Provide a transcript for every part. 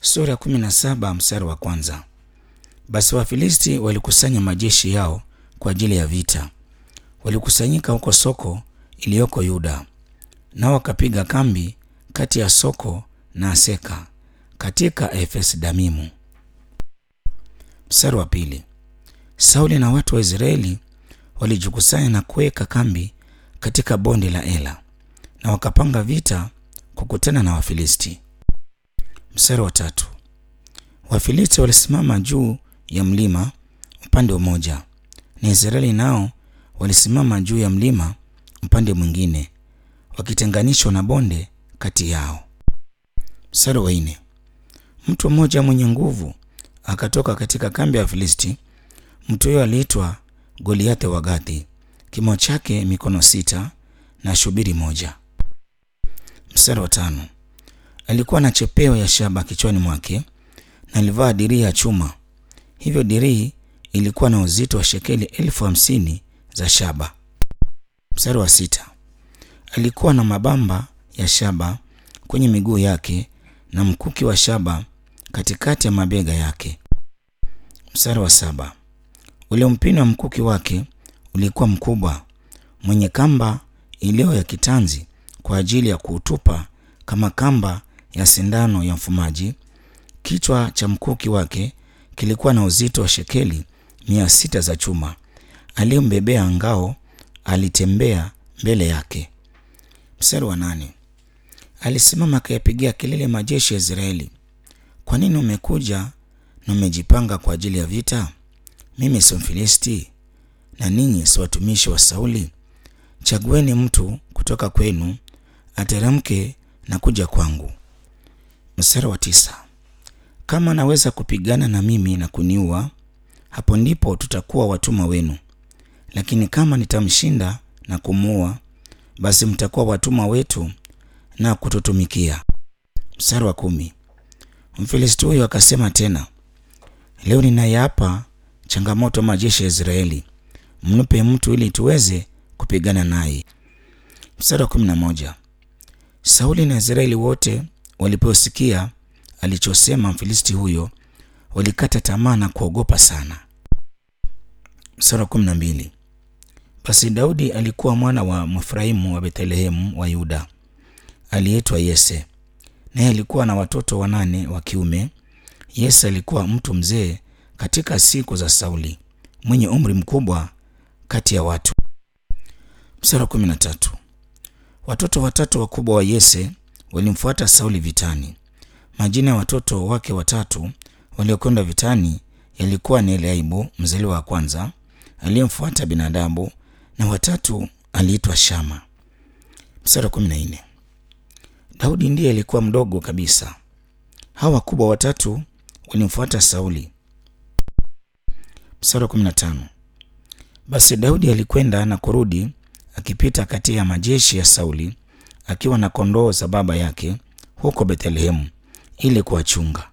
Sura ya kumi na saba mstari wa kwanza. Basi Wafilisti walikusanya majeshi yao kwa ajili ya vita. Walikusanyika huko Soko iliyoko Yuda, nao wakapiga kambi kati ya Soko na Aseka katika Efes Damimu. Mstari wa pili. Sauli na watu wa Israeli walijikusanya na kuweka kambi katika bonde la Ela na wakapanga vita kukutana na Wafilisti. Mstari wa tatu. Wafilisti walisimama juu ya mlima upande mmoja na Israeli nao walisimama juu ya mlima upande mwingine, wakitenganishwa na bonde kati yao. Mstari wa nne. Mtu mmoja mwenye nguvu akatoka katika kambi ya Wafilisti. Mtu huyo aliitwa Goliathi wa Gathi, kimo chake mikono sita na shubiri moja. Mstari wa tano. Alikuwa na chepeo ya shaba kichwani mwake na alivaa dirii ya chuma. Hivyo dirii ilikuwa na uzito wa shekeli elfu hamsini za shaba. Mstari wa sita. Alikuwa na mabamba ya shaba kwenye miguu yake na mkuki wa shaba katikati ya mabega yake. Mstari wa saba. Ule mpini wa mkuki wake ulikuwa mkubwa, mwenye kamba iliyo ya kitanzi kwa ajili ya kuutupa kama kamba ya sindano ya mfumaji. Kichwa cha mkuki wake kilikuwa na uzito wa shekeli mia sita za chuma. Aliyembebea ngao alitembea mbele yake. Mstari wa nane. Alisimama akayapigia kelele majeshi ya Israeli, kwa nini umekuja na umejipanga kwa ajili ya vita? Mimi si Mfilisti na ninyi si watumishi wa Sauli? Chagueni mtu kutoka kwenu ateremke na kuja kwangu. Mstari wa tisa. Kama anaweza kupigana na mimi na kuniua, hapo ndipo tutakuwa watumwa wenu, lakini kama nitamshinda na kumuua, basi mtakuwa watumwa wetu na kututumikia. Mstari wa kumi. Mfilisti huyo akasema tena, leo ninayapa changamoto majeshi ya Israeli, mnipe mtu ili tuweze kupigana naye. Mstari wa kumi na moja. Sauli na Israeli wote waliposikia alichosema Mfilisti huyo, walikata tamaa na kuogopa sana. Mstari wa kumi na mbili. Basi Daudi alikuwa mwana wa Mefraimu wa Bethlehemu wa Yuda aliyeitwa Yese, naye alikuwa na watoto wanane wa kiume. Yese alikuwa mtu mzee katika siku za Sauli, mwenye umri mkubwa kati ya watu. Mstari wa kumi na tatu. Watoto watatu wakubwa wa Yese walimfuata Sauli vitani. Majina ya watoto wake watatu waliokwenda vitani yalikuwa ni Eliaibu mzaliwa wa kwanza, aliyemfuata Binadabu, na watatu aliitwa Shama. Mstari wa kumi na nne. Daudi ndiye alikuwa mdogo kabisa. Hawa wakubwa watatu walimfuata Sauli. Mstari wa kumi na tano. Basi Daudi alikwenda na kurudi akipita kati ya majeshi ya Sauli akiwa na kondoo za baba yake huko Bethlehemu ili kuwachunga.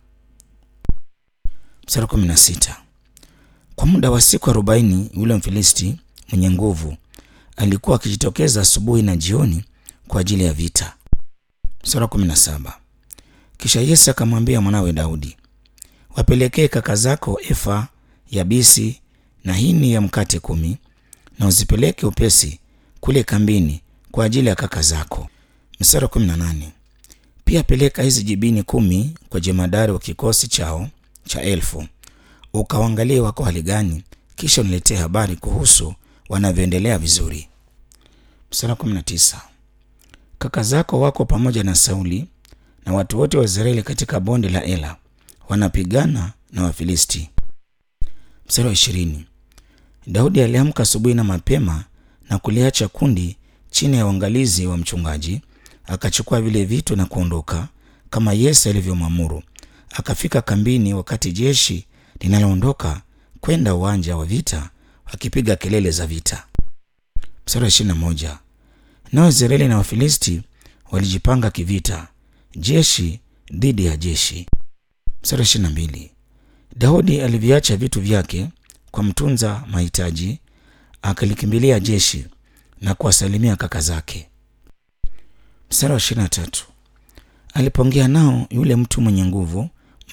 Mstari wa kumi na sita. Kwa muda wa siku arobaini yule Mfilisti mwenye nguvu alikuwa akijitokeza asubuhi na jioni kwa ajili ya vita. Mstari wa kumi na saba. Kisha Yese akamwambia mwanawe Daudi, wapelekee kaka zako efa ya bisi na hini ya mkate kumi, na uzipeleke upesi kule kambini kwa ajili ya kaka zako. Mstari wa kumi na nane. Pia peleka hizi jibini kumi kwa jemadari wa kikosi chao cha elfu, ukawaangalie wako hali gani, kisha uniletee habari kuhusu wanavyoendelea vizuri. Mstari wa kumi na tisa. Kaka zako wako pamoja na Sauli na watu wote wa Israeli katika bonde la Ela, wanapigana na Wafilisti. Mstari wa ishirini. Daudi aliamka asubuhi na mapema na kuliacha kundi chini ya uangalizi wa mchungaji, akachukua vile vitu na kuondoka kama Yese alivyomwamuru. Akafika kambini wakati jeshi linaloondoka kwenda uwanja wa vita wakipiga kelele za vita. Mstari wa ishirini na moja. Nao Israeli na Wafilisti walijipanga kivita, jeshi dhidi ya jeshi. Mstari wa ishirini na mbili. Daudi aliviacha vitu vyake kwa mtunza mahitaji, akalikimbilia jeshi na kuwasalimia kaka zake. Mstari wa ishirini na tatu. Alipoongea nao, yule mtu mwenye nguvu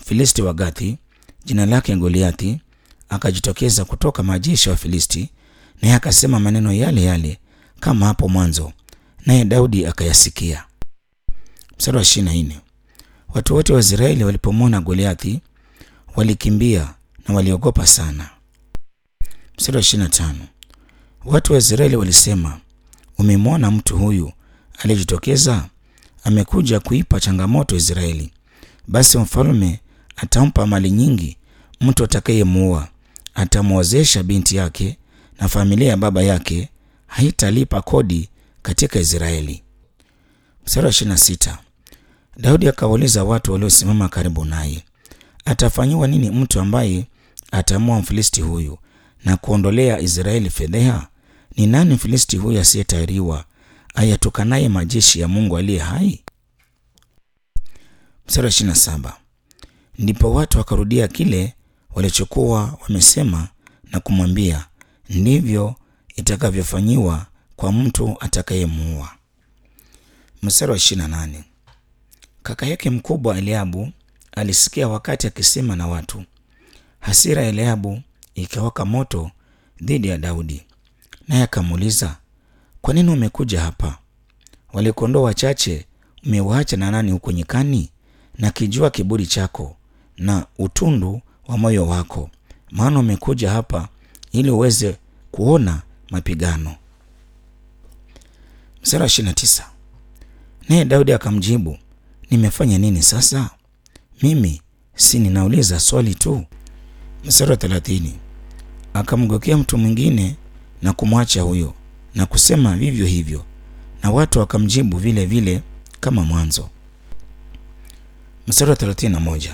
Mfilisti wa Gathi, jina lake Goliathi, akajitokeza kutoka majeshi ya Wafilisti, naye akasema maneno yale yale kama hapo mwanzo, naye Daudi akayasikia. Mstari wa ishirini na nne. Watu wote wa Israeli walipomwona Goliathi walikimbia na waliogopa sana. Mstari wa ishirini na tano. Watu wa Israeli walisema, umemwona mtu huyu aliyejitokeza? Amekuja kuipa changamoto Israeli. Basi mfalme atampa mali nyingi, mtu atakayemuua atamwozesha binti yake, na familia ya baba yake haitalipa kodi katika Israeli. Mstari wa ishirini na sita. Daudi akawauliza watu waliosimama karibu naye, atafanyiwa nini mtu ambaye atamua Mfilisti huyu na kuondolea Israeli fedheha? Ni nani Mfilisti huyu asiyetahiriwa ayatukanaye majeshi ya Mungu aliye hai? Mstari wa ishirini na saba. Ndipo watu wakarudia kile walichokuwa wamesema na kumwambia, ndivyo itakavyofanyiwa kwa mtu atakayemuua. Mstari wa ishirini na nane. Kaka yake mkubwa Eliabu alisikia wakati akisema na watu. Hasira ya Eliabu ikawaka moto dhidi ya Daudi, naye akamuuliza, kwa nini umekuja hapa? Wale kondoo wachache umewaacha na nani huko nyikani? Na kijua kiburi chako na utundu wa moyo wako, maana umekuja hapa ili uweze kuona mapigano. Mstari wa ishirini na tisa. Naye Daudi akamjibu, nimefanya nini sasa? Mimi si ninauliza swali tu. Mstari wa thelathini. Akamgokea mtu mwingine na kumwacha huyo na kusema vivyo hivyo, na watu wakamjibu vile vile kama mwanzo. Mstari wa thelathini na moja.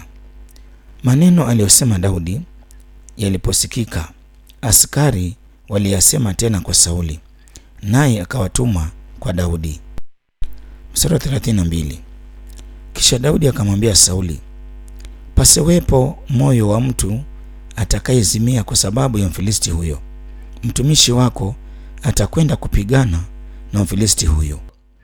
Maneno aliyosema Daudi yaliposikika, askari waliyasema tena kwa Sauli, naye akawatuma kwa Daudi. Mstari wa thelathini na mbili. Kisha Daudi akamwambia Sauli, pasiwepo moyo wa mtu atakayezimia kwa sababu ya Mfilisti huyo. Mtumishi wako atakwenda kupigana na Mfilisti huyo.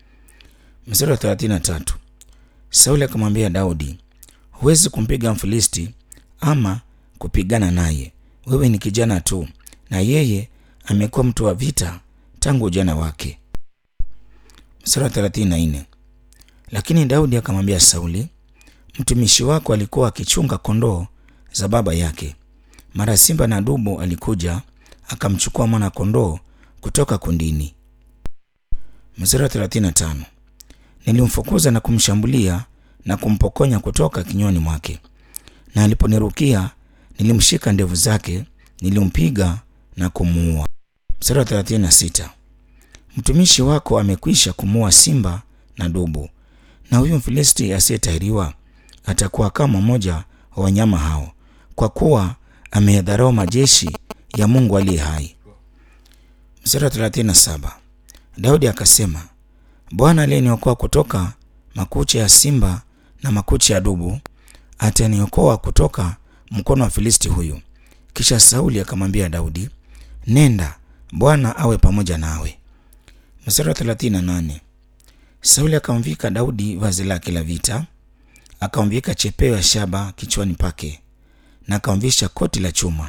Mstari wa 33. Sauli akamwambia Daudi, huwezi kumpiga Mfilisti ama kupigana naye, wewe ni kijana tu, na yeye amekuwa mtu wa vita tangu ujana wake. Mstari wa 34. Lakini Daudi akamwambia Sauli, mtumishi wako alikuwa akichunga kondoo za baba yake. Mara simba na dubu alikuja akamchukua mwana kondoo kutoka kundini. Mstari wa 35. Nilimfukuza na kumshambulia na kumpokonya kutoka kinywani mwake, na aliponirukia nilimshika ndevu zake, nilimpiga na kumuua. Mstari wa 36. Mtumishi wako amekwisha kumuua simba na dubu, na huyu Mfilisti asiyetahiriwa atakuwa kama mmoja wa wanyama hao, kwa kuwa ameyadharau majeshi ya Mungu aliye hai. Mstari wa 37. Daudi akasema, Bwana aliyeniokoa kutoka makucha ya simba na makucha ya dubu ataniokoa kutoka mkono wa Filisti huyu. Kisha Sauli akamwambia Daudi, nenda, Bwana awe pamoja nawe. Mstari wa 38. Sauli akamvika Daudi vazi lake la vita, akamvika chepeo ya shaba kichwani pake na akamvisha koti la chuma.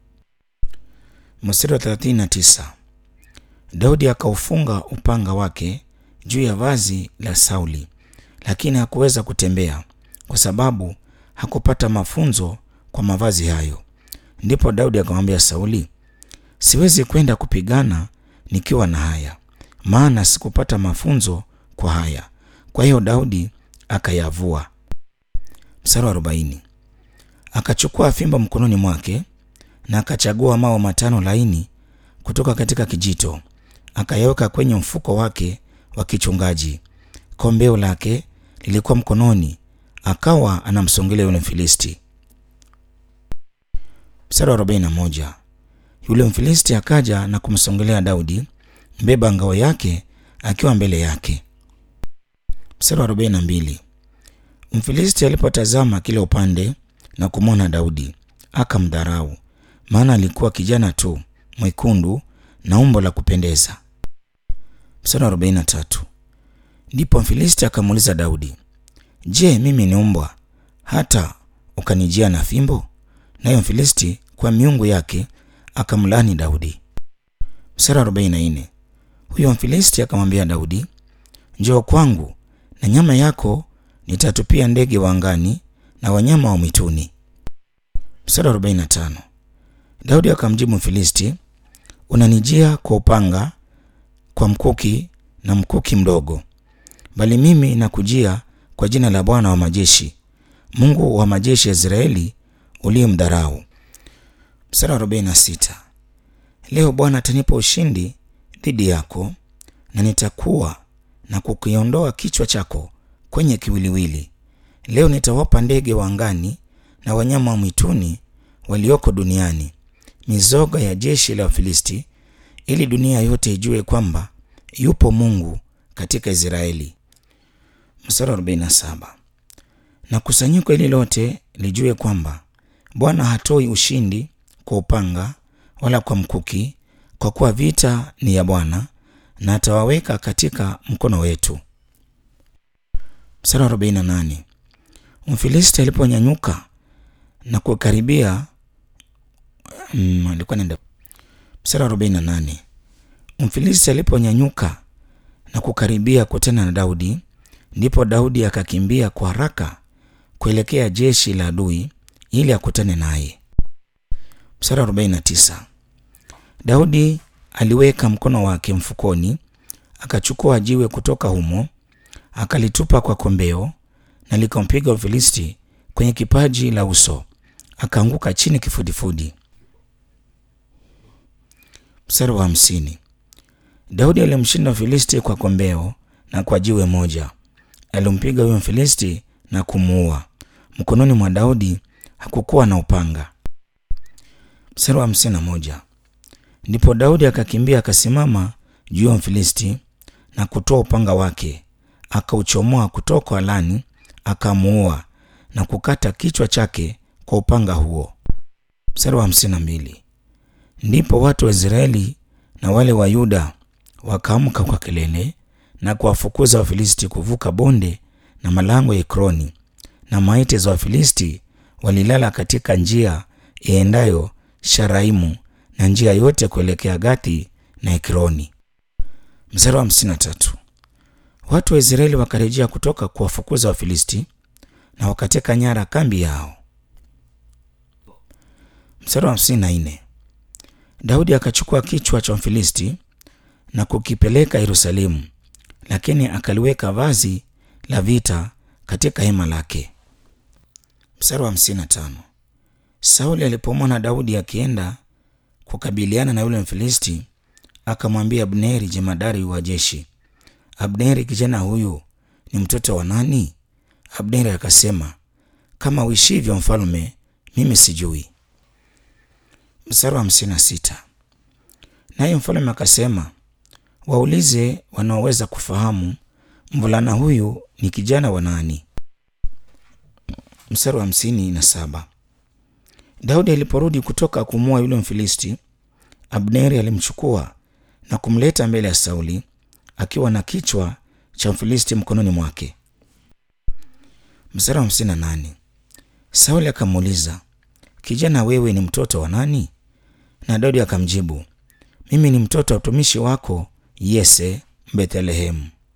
Mstari wa 39. Daudi akaufunga upanga wake juu ya vazi la Sauli, lakini hakuweza kutembea kwa sababu hakupata mafunzo kwa mavazi hayo. Ndipo Daudi akamwambia Sauli, siwezi kwenda kupigana nikiwa na haya, maana sikupata mafunzo kwa haya. Kwa hiyo Daudi akayavua. Mstari wa arobaini. Akachukua fimbo mkononi mwake na akachagua mawe matano laini kutoka katika kijito, akayaweka kwenye mfuko wake wa kichungaji. Kombeo lake lilikuwa mkononi, akawa anamsongelea yule Mfilisti. Mstari wa arobaini na moja. Yule Mfilisti akaja na kumsongelea Daudi, mbeba ngao yake akiwa mbele yake. Mstari wa arobaini na mbili. Mfilisti alipotazama kila upande na kumwona Daudi akamdharau, maana alikuwa kijana tu mwekundu na umbo la kupendeza. Mstari wa arobaini na tatu. Ndipo Mfilisti akamuuliza Daudi, je, mimi ni mbwa hata ukanijia na fimbo? Nayo Mfilisti kwa miungu yake akamlani Daudi. Mstari wa 44. Huyo Mfilisti akamwambia Daudi, njoo kwangu na nyama yako nitatupia ndege wa angani na wanyama wa mwituni. Mstari wa 45. Daudi akamjibu Mfilisti, unanijia kwa upanga, kwa mkuki na mkuki mdogo, bali mimi nakujia kwa jina la Bwana wa majeshi, Mungu wa majeshi ya Israeli uliyemdharau. Mstari wa 46. Leo Bwana atanipa ushindi dhidi yako na nitakuwa na kukiondoa kichwa chako kwenye kiwiliwili. Leo nitawapa ndege wa angani na wanyama wa mwituni walioko duniani, mizoga ya jeshi la Wafilisti, ili dunia yote ijue kwamba yupo Mungu katika Israeli. Mstari wa 47. Na kusanyiko hili lote lijue kwamba Bwana hatoi ushindi kwa upanga wala kwa mkuki, kwa kuwa vita ni ya Bwana na atawaweka katika mkono wetu. Mstari wa 48. Mfilisti aliponyanyuka na kukaribia mm, alikuwa nenda. Mstari wa 48. Mfilisti aliponyanyuka na kukaribia kutana na Daudi, ndipo Daudi akakimbia kwa haraka kuelekea jeshi la adui ili akutane naye. Mstari wa 49. Daudi aliweka mkono wake mfukoni, akachukua jiwe kutoka humo, akalitupa kwa kombeo na likampiga Mfilisti kwenye kipaji la uso, akaanguka chini kifudifudi. Mstari wa hamsini. Daudi alimshinda Mfilisti kwa kombeo na kwa jiwe moja. Alimpiga huyo Mfilisti na kumuua. Mkononi mwa Daudi hakukuwa na upanga. Mstari wa hamsini na moja. Ndipo Daudi akakimbia akasimama juu ya Mfilisti na kutoa upanga wake, akauchomoa kutoka alani, akamuua na kukata kichwa chake kwa upanga huo. Mstari wa hamsini na mbili. Ndipo watu wa Israeli na wale wa Yuda wakaamka kwa kelele na kuwafukuza Wafilisti kuvuka bonde na malango ya Ekroni, na maiti za Wafilisti walilala katika njia iendayo Sharaimu na njia yote kuelekea Gathi na Ekroni. Mstari wa hamsini na tatu. Watu wa Israeli wakarejea kutoka kuwafukuza Wafilisti na wakateka nyara kambi yao. Mstari wa hamsini na nne. Daudi akachukua kichwa cha Mfilisti na kukipeleka Yerusalemu, lakini akaliweka vazi la vita katika hema lake. Mstari wa hamsini na tano. Sauli alipomwona Daudi akienda kukabiliana na yule Mfilisti, akamwambia Abneri jemadari wa jeshi, Abneri, kijana huyu ni mtoto wa nani? Abneri akasema, kama uishivyo mfalme, mimi sijui. Mstari wa hamsini na sita. Naye mfalme akasema, waulize wanaoweza kufahamu mvulana huyu ni kijana wa nani. Mstari wa hamsini na saba. Daudi aliporudi kutoka kumua yule Mfilisti, Abneri alimchukua na kumleta mbele ya Sauli akiwa na kichwa cha Mfilisti mkononi mwake. Mstari wa hamsini na nane. Sauli akamuuliza, kijana, wewe ni mtoto wa nani? Na Daudi akamjibu, mimi ni mtoto wa mtumishi wako Yese Bethlehemu.